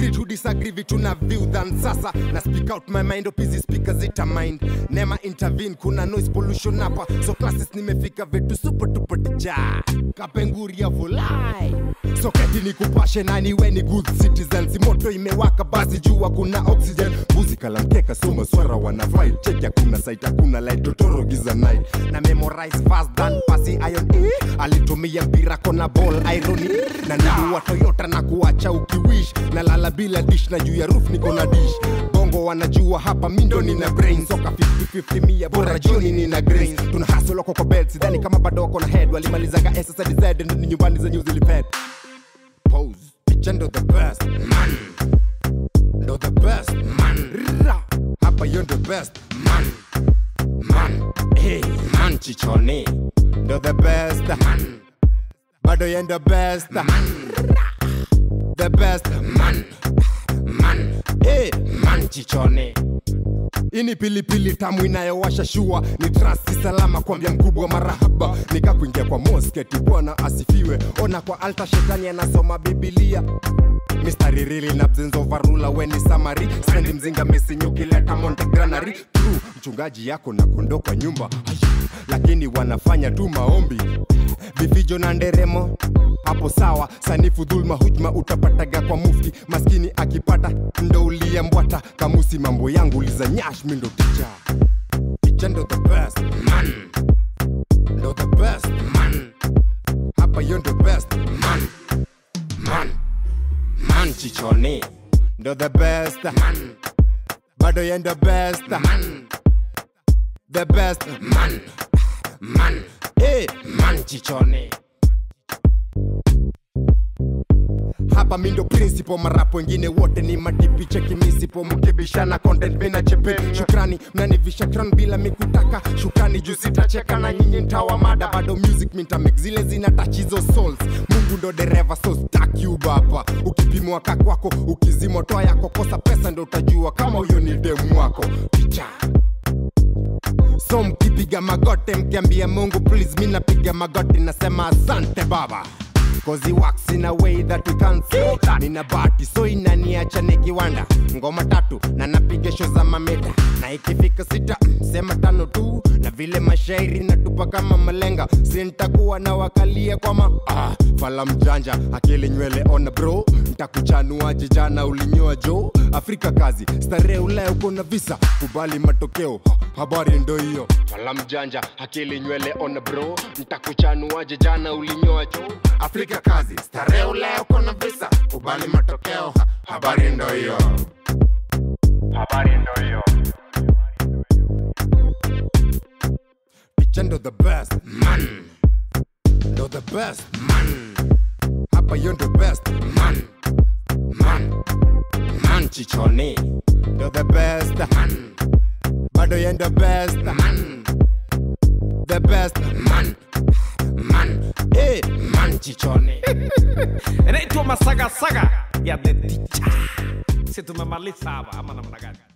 agree to disagree vitu na view than sasa na speak out my mind opizi speaker zita mind nema intervene kuna noise pollution hapa so classes nimefika vitu super tupoteja kapenguria volai so keti ni kupashe nani we ni good citizens moto imewaka basi jua kuna oxygen mbuzi kalamkeka so maswara wana file check hakuna site hakuna light totoro giza night na memorize fast than pasi iron e alitumia mpira kona ball irony na niliwa toyota na kuacha ukiwish na lala bila dish na juu ya roof niko na dish bongo wanajua hapa mindo nina brain soka 50-50 mia bora jioni nina grace tuna hustle wako kwa bed sidhani kama bado wako na head walimalizaga SSDZ ndio nyumbani za new zilifed pose picha ndo the best man ndo the best man Ra. hapa yo ndo best man man hey man chichoni ndo the best man bado yo ndo best man the best man man hey man chichoni ini pilipili tamu inayowasha shua ni trasti salama kwambia mkubwa marahaba nikakuingia kwa mosketi bwana asifiwe ona kwa alta shetani anasoma bibilia mistari rili na bzenzovarula weni samari spendi mzinga mesinyukileta montegranary true mchungaji yako na kondo kwa nyumba Ayu, lakini wanafanya tu maombi vifijo na nderemo hapo sawa sanifu dhulma hujma utapataga kwa mufti maskini akipata ndo uliyembwata kamusi mambo yangu liza nyash mindo ticha ticha ndo the best man ndo the best man hapa yo ndo best man man man chichoni ndo the best man bado yo ndo best man the best man man hey man chichoni hapa mindo principal marapo wengine wote ni madipi cheki misipo mkibishana content bena chepe shukrani mnanivisha crown bila mikutaka shukrani juu sitacheka na nyinyi ntawa mada bado music mintamik zile zina touch hizo souls mungu ndo dereva so stack you baba ukipimwa kakwako ukizimwa toa yako kosa pesa ndo utajua kama huyo ni demu wako picha so mkipiga magote mkiambia mungu please mi napiga magoti nasema asante baba Cause he works in a way that we can't see Nina bahati so inaniacha nikiwanda ngoma tatu na napiga show za mameta na ikifika sita sema tano tu na vile mashairi natupa kama malenga sintakuwa na wakalia kwama ah, fala mjanja akili nywele ona bro ntakuchanua jijana ulinyoa jo afrika kazi starehe ulaya uko na visa kubali matokeo ha, habari ndo hiyo fala mjanja akili nywele ona bro ntakuchanua jijana ulinyoa jo afrika kazi starehe ulaya uko na visa kubali matokeo ha, habari ndo hiyo habari ndo hiyo picha ndo the best man ndo the best man hapa yo ndo best man man man chichoni ndo the best man bado yo ndo best man the best man man hey man chichoni inaitwa masagasaga ya the teacher si tumemaliza hapa ama namna gani